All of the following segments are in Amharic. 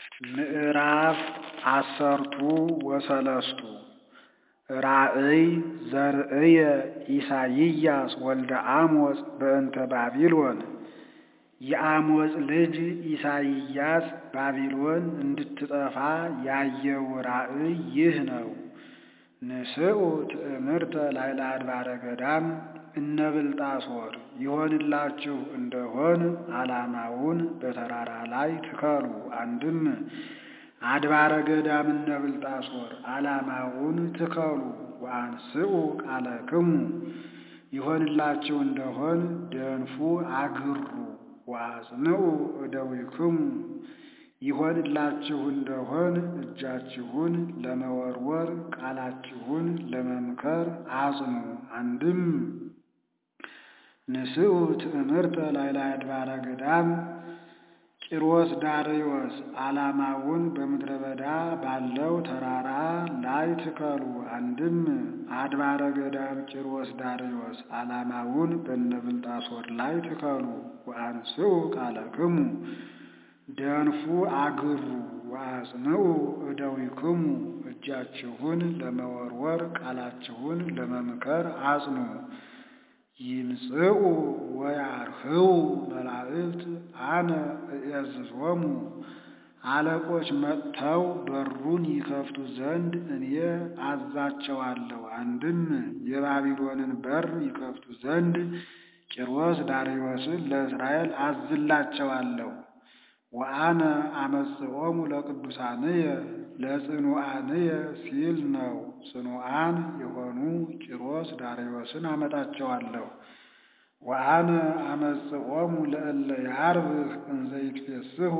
ምዕራፍ አሰርቱ ወሰለስቱ ራእይ ዘርእየ ኢሳይያስ ወልደ አሞጽ በእንተ ባቢሎን። የአሞጽ ልጅ ኢሳይያስ ባቢሎን እንድትጠፋ ያየው ራእይ ይህ ነው። ንስኡ ትእምርተ ላዕለ አድባረ ገዳም እነ ብልጣሶር ይሆንላችሁ እንደሆን ዓላማውን በተራራ ላይ ትከሉ። አንድም አድባረ ገዳም እነ ብልጣሶር ዓላማውን ትከሉ። ወአንስኡ ቃለክሙ ይሆንላችሁ እንደሆን ደንፉ አግሩ። ወአጽንዑ እደዊክሙ ይሆንላችሁ እንደሆን እጃችሁን ለመወርወር ቃላችሁን ለመምከር አጽኑ። አንድም ንስኡ ትእምርተ ላዕለ አድባረ ገዳም ቂሮስ ዳርዮስ ዓላማውን በምድረ በዳ ባለው ተራራ ላይ ትከሉ። አንድም አድባረ ገዳም ቂሮስ ዳርዮስ ዓላማውን በነብልጣሶር ላይ ትከሉ። ወአንስኡ ቃለክሙ ደንፉ አግሩ። ወአጽንዑ እደዊክሙ እጃችሁን ለመወርወር ቃላችሁን ለመምከር አጽኑ። ይምጽኡ ወያርህዉ መላእክት አነ እዔዝዞሙ አለቆች መጥተው በሩን ይከፍቱ ዘንድ እኔ አዛቸዋለሁ። አንድም የባቢሎንን በር ይከፍቱ ዘንድ ቂሮስ ዳርዮስን ለእስራኤል አዝላቸዋለሁ። ወአነ አመጽኦሙ ለቅዱሳንየ ለጽኑዓንየ ሲል ነው። ጽኑዓን የሆኑ ቂሮስ ዳርዮስን አመጣቸዋለሁ። ወአነ አመጽኦሙ ለእለ ያርብህ እንዘ ይትፌስሑ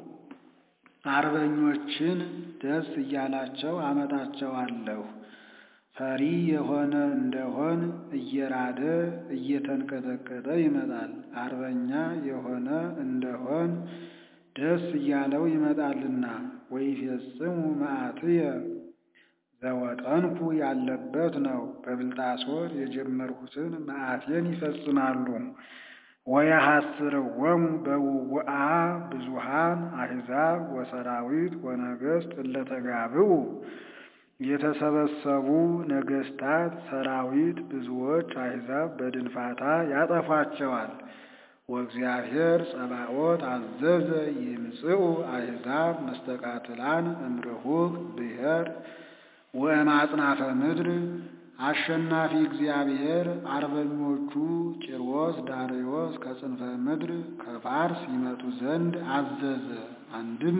አርበኞችን ደስ እያላቸው አመጣቸዋለሁ። ፈሪ የሆነ እንደሆን እየራደ እየተንቀጠቀጠ ይመጣል። አርበኛ የሆነ እንደሆን ደስ እያለው ይመጣልና። ወይፌጽሙ መዓትየ ዘወጠንኩ ያለበት ነው። በብልጣሶር የጀመርሁትን መዓቴን ይፈጽማሉ። ወየሐስርዎሙ በውውአ ብዙኃን አሕዛብ ወሰራዊት ወነገሥት እለ ተጋብኡ የተሰበሰቡ ነገሥታት ሰራዊት ብዙዎች አሕዛብ በድንፋታ ያጠፏቸዋል። ወእግዚአብሔር ጸባኦት አዘዘ ይምጽኡ አሕዛብ መስተቃትላን እምርሁቅ ብሔር ወእማጽናፈ ምድር አሸናፊ እግዚአብሔር አርበኞቹ ቂሮስ ዳርዮስ ከጽንፈ ምድር ከፋርስ ይመጡ ዘንድ አዘዘ። አንድም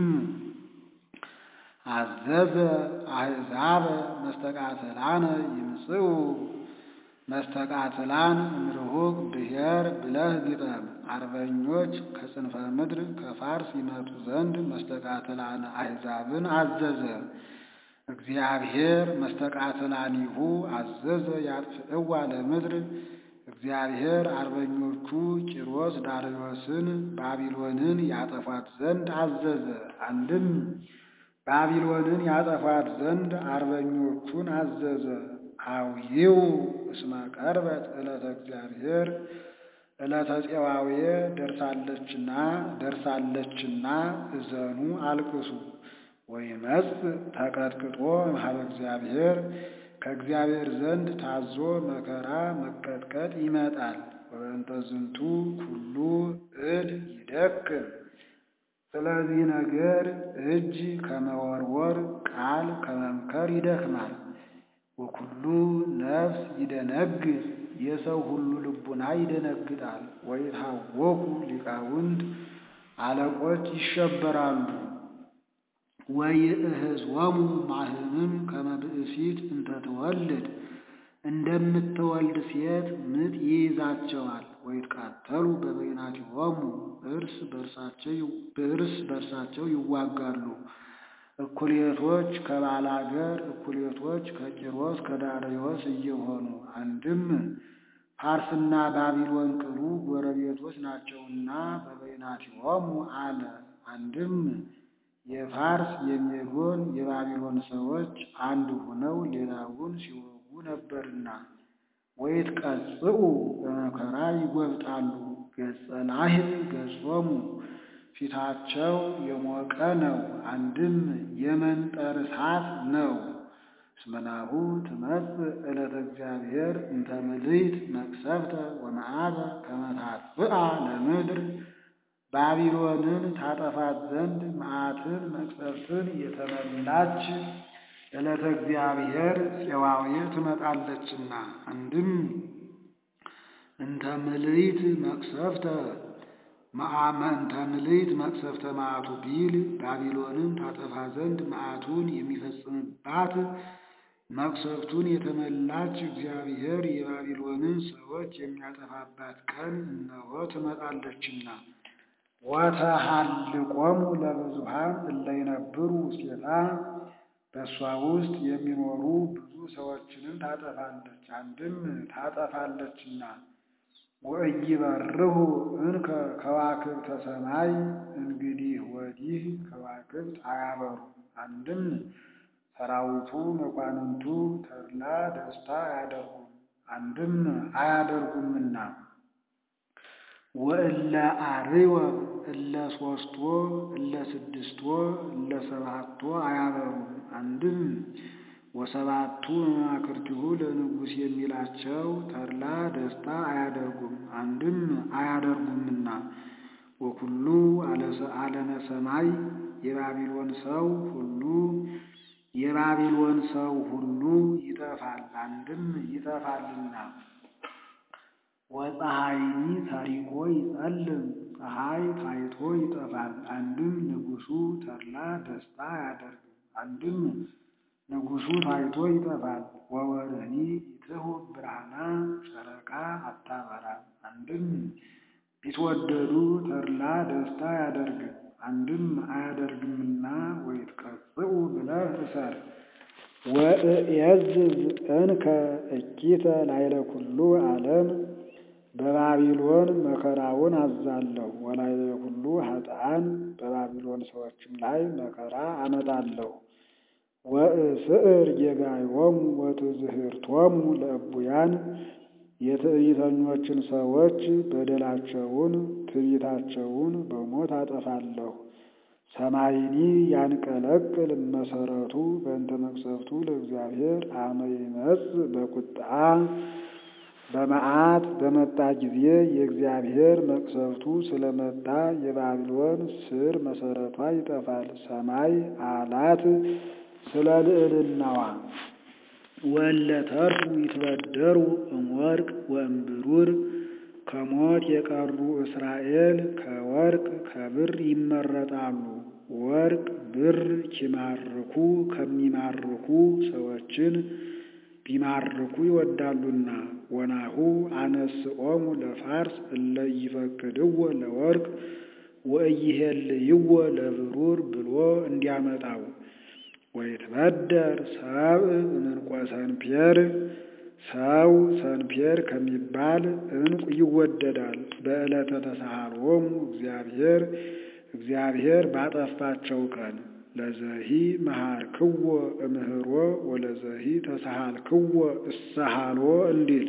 አዘዘ አሕዛበ መስተቃትላነ ይምጽኡ መስተቃትላን እምርሁቅ ብሔር ብለህ ግጠም። አርበኞች ከጽንፈ ምድር ከፋርስ ይመጡ ዘንድ መስተቃትላን አሕዛብን አዘዘ። እግዚአብሔር መስተቃትላኒሁ አዘዘ ያጥፍዕዋ ለምድር እግዚአብሔር አርበኞቹ ቂሮስ ዳርዮስን ባቢሎንን ያጠፏት ዘንድ አዘዘ። አንድም ባቢሎንን ያጠፏት ዘንድ አርበኞቹን አዘዘ። አውይው እስመ ቀርበት ዕለተ እግዚአብሔር ዕለተ ፄዋዌ ደርሳለችና ደርሳለችና እዘኑ አልቅሱ። ወይመጽእ ተቀጥቅጦ እምኀበ እግዚአብሔር ከእግዚአብሔር ዘንድ ታዞ መከራ መቀጥቀጥ ይመጣል። ወበእንተ ዝንቱ ኩሉ እድ ይደክም። ስለዚህ ነገር እጅ ከመወርወር ቃል ከመምከር ይደክማል። ወኩሉ ነፍስ ይደነግጥ የሰው ሁሉ ልቡና ይደነግጣል። ወይታወኩ ሊቃውንት አለቆች ይሸበራሉ። ወይእህዝወሙ ማህምም ከመ ብእሲት እንተ ትወልድ እንደምትወልድ ሴት ምጥ ይይዛቸዋል። ወይትቃተሉ በበይናቲሆሙ እርስ በርሳቸው ይዋጋሉ። እኩሌቶች ከባላገር እኩሌቶች ከቂሮስ ከዳርዮስ እየሆኑ አንድም ፋርስና ባቢሎን ቅሉ ጎረቤቶች ናቸውና በበይናቲሆሙ አለ። አንድም የፋርስ የሜዶን የባቢሎን ሰዎች አንድ ሆነው ሌላውን ሲወጉ ነበርና ወይትቀጽኡ በመከራ ይጐብጣሉ። ገጸ ላህብ ገጾሙ ፊታቸው የሞቀ ነው። አንድም የመንጠር እሳት ነው። እስመናሁ ትመጽእ ዕለተ እግዚአብሔር እንተ ምልዕት መቅሰፍተ ወመዓተ ከመ ታጥፍአ ለምድር ባቢሎንን ታጠፋት ዘንድ መዓትን መቅሰፍትን የተመላች ዕለተ እግዚአብሔር ፄዋዌ ትመጣለችና። አንድም እንተ ምልዕት መቅሰፍተ እንተ ምልዕት መቅሰፍተ መዓቱ ቢል ባቢሎንን ታጠፋ ዘንድ መዓቱን የሚፈጽምባት መቅሰፍቱን የተመላች እግዚአብሔር የባቢሎንን ሰዎች የሚያጠፋባት ቀን እነሆ ትመጣለችና። ወተሃልቆሙ ለብዙኃን እለ ይነብሩ ውስቴታ በእሷ ውስጥ የሚኖሩ ብዙ ሰዎችንም ታጠፋለች። አንድም ታጠፋለችና። ወኢይበርሁ እንከ ከዋክብተ ሰማይ እንግዲህ ወዲህ ከዋክብት አያበሩ። አንድም ሰራዊቱ መኳንንቱ ተድላ ደስታ አያደርጉም፣ አንድም አያደርጉምና። ወእለ አርወ እለ ሶስቶ እለ ስድስቶ እለ ሰባቶ አያበሩም። አንድም ወሰባቱ መማክርቲሁ ለንጉሥ የሚላቸው ተድላ ደስታ አያደርጉም፣ አንድም አያደርጉምና። ወኩሉ አለመ ሰማይ የባቢሎን ሰው ሁሉ የባቢሎን ሰው ሁሉ ይጠፋል፣ አንድም ይጠፋልና። ወፀሐይኒ ታሪኮ ይጸልም ፀሐይ ታይቶ ይጠፋል፣ አንድም ንጉሡ ተድላ ደስታ አያደርግም፣ አንድም ንጉሡ ታይቶ ይጠፋል። ወወርኅኒ ይትሁ ብርሃና ጨረቃ አታበራም፣ አንድም ቢትወደዱ ተድላ ደስታ አያደርግም፣ አንድም አያደርግምና። ወይትቀጽኡ ብለህ እሰር ወእየዝዝ እንከ እኪተ ላይለ ኩሉ ዓለም በባቢሎን መከራውን አዛለሁ። ወላይለ ኩሉ ኃጥአን በባቢሎን ሰዎችም ላይ መከራ አመጣለሁ። ወእስዕር ጌጋዮሙ ወትዝህርቶሙ ለእቡያን የትዕቢተኞችን ሰዎች በደላቸውን ትዕቢታቸውን በሞት አጠፋለሁ። ሰማይኒ ያንቀለቅል መሰረቱ በእንተ መቅሰፍቱ ለእግዚአብሔር አመ ይመጽእ በቁጣ በመዓት በመጣ ጊዜ የእግዚአብሔር መቅሰፍቱ ስለመጣ የባቢሎን ስር መሰረቷ ይጠፋል። ሰማይ አላት ስለ ልዕልናዋ ወለ ተርፉ ይትበደሩ እምወርቅ ወእምብሩር ከሞት የቀሩ እስራኤል ከወርቅ ከብር ይመረጣሉ። ወርቅ ብር ኪማርኩ ከሚማርኩ ሰዎችን ቢማርኩ ይወዳሉና። ወናሁ አነስኦሙ ለፋርስ እለ ይፈቅድዎ ለወርቅ ወኢይሄልይዎ ለብሩር ብሎ እንዲያመጣው ወይትበደር ሰብእ እምንቆ ሰንፔር ሰው ሰንፔር ከሚባል ዕንቁ ይወደዳል። በዕለተ ተሳሃሎሙ እግዚአብሔር እግዚአብሔር ባጠፋቸው ቀን ለዘሂ መሃርክዎ እምህሮ ወለዘሂ ተሳሃልክዎ እሰሃሎ እንዲል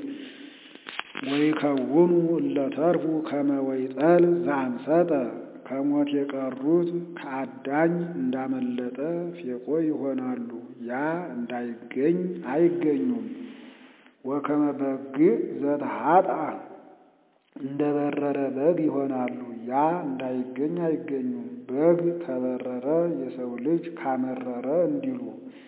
ወይከውኑ እለተርፉ ከመ ወይጠል ዘአንሰጠ ከሞት የቀሩት ከአዳኝ እንዳመለጠ ፌቆ ይሆናሉ። ያ እንዳይገኝ አይገኙም። ወከመ በግዕ ዘተሃጥአ እንደ በረረ በግ ይሆናሉ። ያ እንዳይገኝ አይገኙም። በግ ከበረረ የሰው ልጅ ካመረረ እንዲሉ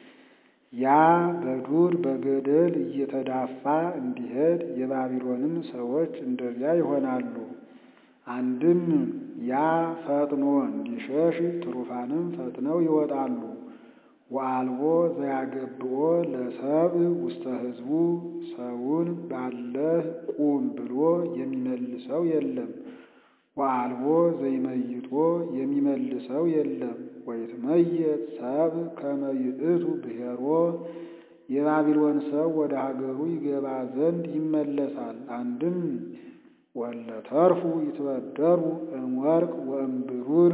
ያ በዱር በገደል እየተዳፋ እንዲሄድ የባቢሎንም ሰዎች እንደዚያ ይሆናሉ። አንድም ያ ፈጥኖ እንዲሸሽ ትሩፋንም ፈጥነው ይወጣሉ። ወአልቦ ዘያገብኦ ለሰብእ ውስተ ሕዝቡ ሰውን ባለህ ቁም ብሎ የሚመልሰው የለም። ወአልቦ ዘይመይጦ የሚመልሰው የለም። ወይትመየጥ ሰብእ ከመ ይእቱ ብሔሮ የባቢሎን ሰው ወደ ሀገሩ ይገባ ዘንድ ይመለሳል። አንድም ወለተርፉ ይትበደሩ እምወርቅ ወእምብሩር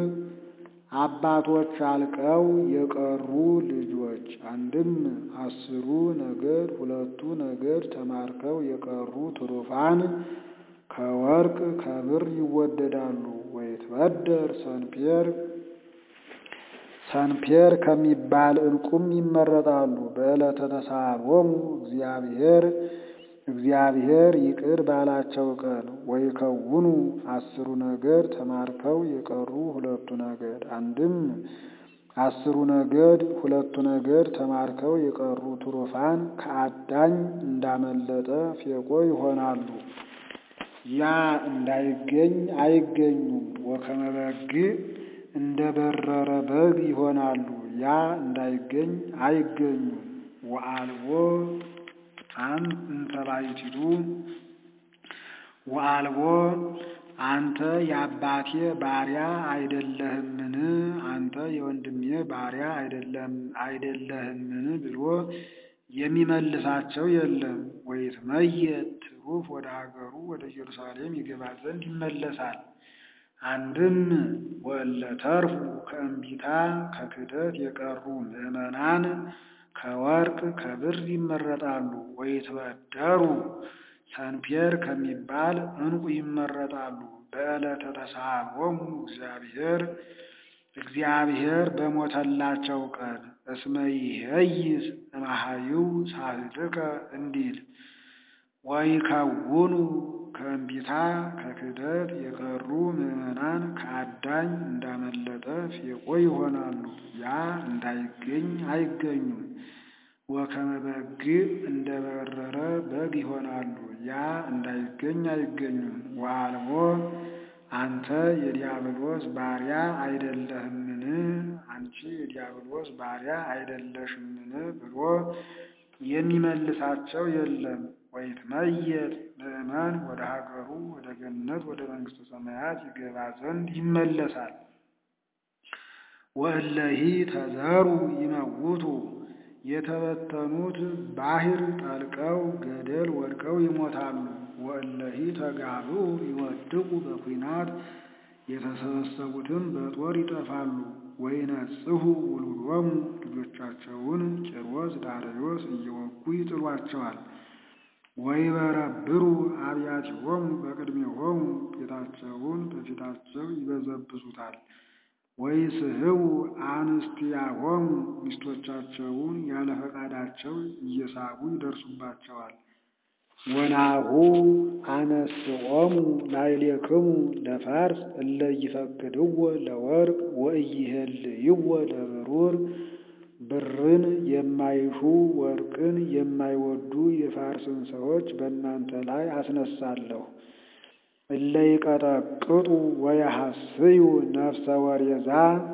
አባቶች አልቀው የቀሩ ልጆች አንድም አስሩ ነገድ ሁለቱ ነገድ ተማርከው የቀሩ ትሩፋን ከወርቅ ከብር ይወደዳሉ። ወይ ወይትበደር ሰንፔር ሰንፔር ከሚባል ዕንቁም ይመረጣሉ። በዕለተ ተሳሎሙ እግዚአብሔር እግዚአብሔር ይቅር ባላቸው ቀን ወይከውኑ አስሩ ነገድ ተማርከው የቀሩ ሁለቱ ነገድ አንድም አስሩ ነገድ ሁለቱ ነገድ ተማርከው የቀሩ ትሩፋን ከአዳኝ እንዳመለጠ ፌቆ ይሆናሉ። ያ እንዳይገኝ አይገኙም። ወከመ በግዕ እንደ በረረ በግ ይሆናሉ። ያ እንዳይገኝ አይገኙም። ወአልቦ አን እንተ ባሕቲቱ ወአልቦ አንተ የአባቴ ባሪያ አይደለህምን? አንተ የወንድሜ ባሪያ አይደለህምን? ብሎ የሚመልሳቸው የለም። ወይትመየጥ ትሩፍ ወደ ሀገሩ ወደ ኢየሩሳሌም ይገባ ዘንድ ይመለሳል። አንድም ወእለ ተርፉ ከእምቢታ ከክደት የቀሩ ምዕመናን ከወርቅ ከብር ይመረጣሉ። ወይትበደሩ ሰንፔር ከሚባል ዕንቁ ይመረጣሉ። በዕለተ ተሳሎሙ እግዚአብሔር እግዚአብሔር በሞተላቸው ቀን እስመ ይሄይስ እምኀይው ሳህልከ እንዲል ወይከውኑ ከእምቢታ ከክደት የቀሩ ምዕመናን ከአዳኝ እንዳመለጠ ፌቆ ይሆናሉ። ያ እንዳይገኝ አይገኙም። ወከመ በግዕ እንደ በረረ በግ ይሆናሉ። ያ እንዳይገኝ አይገኙም። ወአልቦ አንተ የዲያብሎስ ባሪያ አይደለህምን? አንቺ የዲያብሎስ ባሪያ አይደለሽምን? ብሎ የሚመልሳቸው የለም። ወይትመየጥ ምዕመን ወደ ሀገሩ ወደ ገነት ወደ መንግሥተ ሰማያት ይገባ ዘንድ ይመለሳል። ወእለሂ ተዘሩ ይመውቱ የተበተኑት ባሕር ጠልቀው ገደል ወድቀው ይሞታሉ። ወእለሂ ተጋብኡ ይወድቁ በኩናት የተሰበሰቡትም በጦር ይጠፋሉ። ወይነጽሑ ውሉዶሙ ልጆቻቸውን ቂሮስ ዳርዮስ እየወጉ ይጥሏቸዋል። ወይበረብሩ አብያቲሆሙ በቅድሜሆሙ ቤታቸውን በፊታቸው ይበዘብዙታል። ወይስሕቡ አንስቲያሆሙ ሚስቶቻቸውን ያለ ፈቃዳቸው እየሳቡ ይደርሱባቸዋል። ወናሁ አነስኦሙ ላዕሌክሙ ለፋርስ እለ ይፈቅድዎ ለወርቅ ወኢይሄልይዎ ለብሩር ብርን የማይሹ ወርቅን የማይወዱ የፋርስን ሰዎች በእናንተ ላይ አስነሳለሁ። እለ ይቀጠቅጡ ወየሐስዩ ነፍሰ ወሬዛ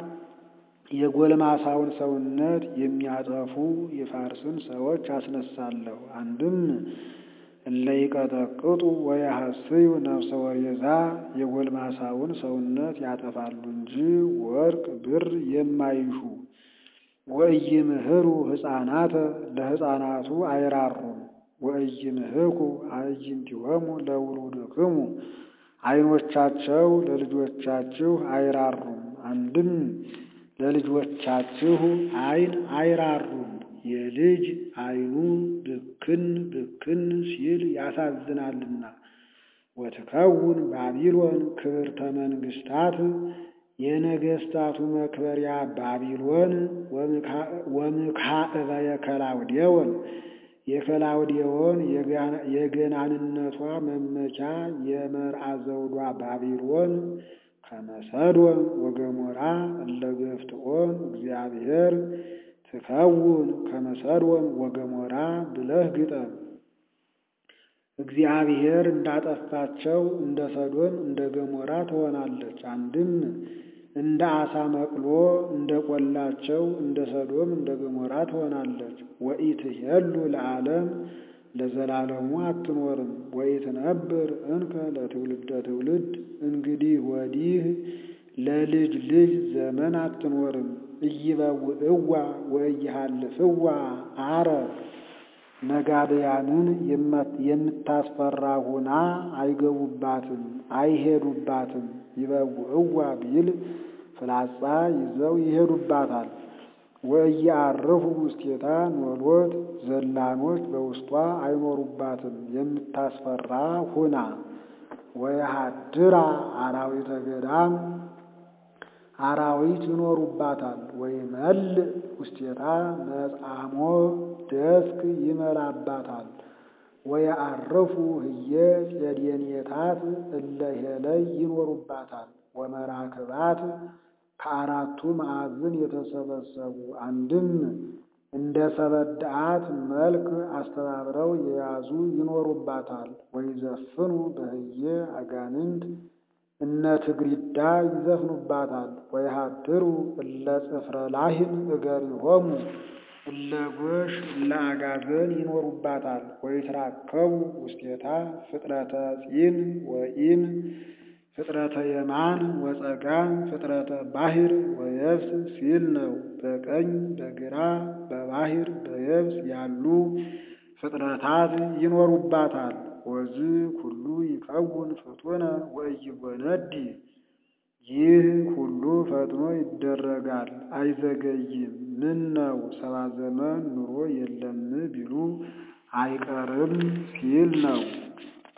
የጎልማሳውን ሰውነት የሚያጠፉ የፋርስን ሰዎች አስነሳለሁ። አንድም እለ ይቀጠቅጡ ወየሐስዩ ነፍሰ ወሬዛ የጎልማሳውን ሰውነት ያጠፋሉ እንጂ ወርቅ ብር የማይሹ ወኢይምህሩ ሕፃናተ ለሕፃናቱ አይራሩም። ወኢይምህኩ አዕይንቲሆሙ ለውሉድክሙ ዓይኖቻቸው ለልጆቻችሁ አይራሩም። አንድም ለልጆቻችሁ ዓይን አይራሩም። የልጅ ዓይኑ ብክን ብክን ሲል ያሳዝናልና። ወትከውን ባቢሎን ክብርተ መንግሥታት የነገሥታቱ መክበሪያ ባቢሎን ወምካዕበ የከላውዴዎን የከላውዴዎን የገናንነቷ መመኪያ የመርአ ዘውዷ ባቢሎን ከመሰዶም ወገሞራ እለ ገፍትኦን እግዚአብሔር ትከውን ከመሰዶም ወገሞራ ብለህ ግጠም። እግዚአብሔር እንዳጠፋቸው እንደ ሰዶም እንደ ገሞራ ትሆናለች። አንድም እንደ አሳ መቅሎ እንደ ቆላቸው እንደ ሰዶም እንደ ገሞራ ትሆናለች። ወኢትሄሉ ለዓለም ለዘላለሙ አትኖርም። ወኢትነብር እንከ ለትውልደ ትውልድ እንግዲህ ወዲህ ለልጅ ልጅ ዘመን አትኖርም። ኢይበውዕዋ ወኢይሃልፍዋ አረብ ነጋድያንን የምታስፈራ ሁና አይገቡባትም፣ አይሄዱባትም። ይበውዕዋ ቢል ፍላጻ ይዘው ይሄዱባታል። ወኢየዐርፉ ውስቴታ ኖሎት ዘላኖች በውስጧ አይኖሩባትም፣ የምታስፈራ ሁና ወየሃድራ አራዊተ ገዳም አራዊት ይኖሩባታል። ወይመልእ ውስቴታ መጻሞ ደስክ ይመላባታል። ወየዐርፉ ህየ ጼዴንየታት እለ ሄለይ ይኖሩባታል። ወመራክባት ከአራቱ ማዕዝን የተሰበሰቡ አንድም እንደ ሰበዳአት መልክ አስተባብረው የያዙ ይኖሩባታል። ወይዘፍኑ በህየ አጋንንት እነ ትግሪዳ ይዘፍኑባታል። ወይሃድሩ እለ ጽፍረ ላህን እገሪሆሙ እለ ጎሽ እለ አጋዘን ይኖሩባታል። ወይትራከቡ ውስቴታ ፍጥረተ ጺን ወኢን ፍጥረተ የማን ወጸጋም ፍጥረተ ባሕር ወየብስ ሲል ነው። በቀኝ በግራ በባሕር በየብስ ያሉ ፍጥረታት ይኖሩባታል። ወዝ ኩሉ ይከውን ፍጡነ ወኢይጎነዲ ይህ ሁሉ ፈጥኖ ይደረጋል አይዘገይም። ምን ነው ሰባ ዘመን ኑሮ የለም ቢሉ አይቀርም ሲል ነው።